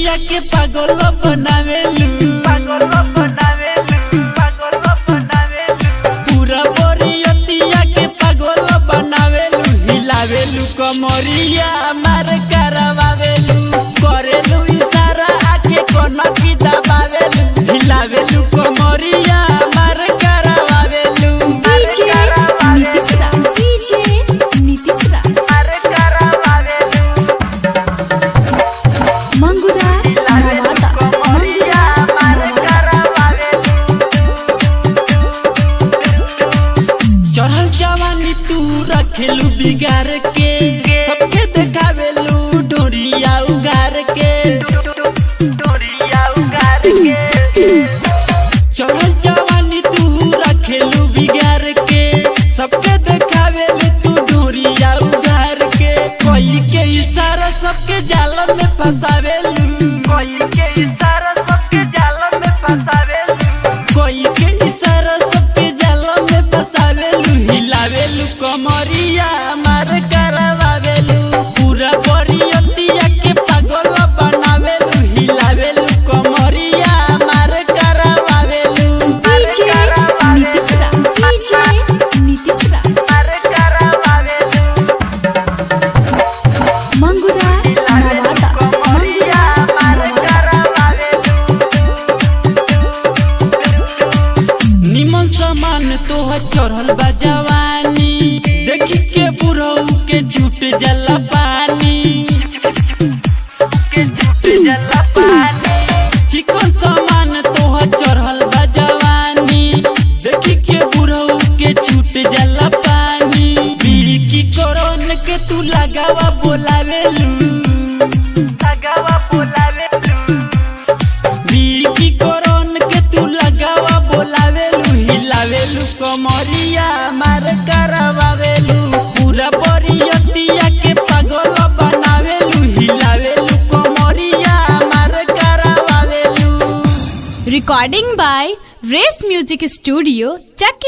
बरियतिया के पागल बनावेलू पागल बनावेलू पागल बनावेलू पूरा बरियतिया के पागल बनावेलू हिलावेलू कमरिया मार करवावेलू करेलू इशारा आके कोना की दबावेलू हिलावेलू कमरिया मार करवावेलू DJ नीतीश राज DJ नीतीश राज अरे करावेलू मंगुरा नवादा कमरिया मार करावेलू चढ़ल जवानी तू रखेलू बिगाड़ के सबके देखावेलू डोरिया उगार के डोरिया उगार के चढ़ल जवानी तू रखेलू बिगाड़ के सबके देखावेलू तू डोरिया उगार के कोई के इशारा सबके जाल में फंसावेलू कोई के इशारा सबके जाल में फंसावेलू कोई के इशारा सबके जाल में फंसावेलू हिलावेलू कमरिया मार करवावेलू पूरा बरियतिया के पागल बनावेलू हिलावेलू कमरिया मार करवावेलू DJ नीतीश राज DJ नीतीश राज अरे करावेलू मंगुरा नवादा कमरिया मार करावेलू निमन समान तोह चढ़ल बा जवानी देखी के बुढ़ऊ के झूठ जला पानी के झूठ जला पानी चिकन सामान तोह चढ़ल बा जवानी देखी के बुढ़ऊ के झूठ जला पानी बीड़ी की कोरोन के तू लगावा बोलावेलू लगावा बोलावेलू बीड़ी की कोरोन के तू लगावा बोलावेलू हिलावेलू कमरिया मार करवावेलू पूरा बरियतिया के पागल बनावेलू हिलावेलू कमरिया मार करवावेलू Recording by Race Music Studio, Chucky.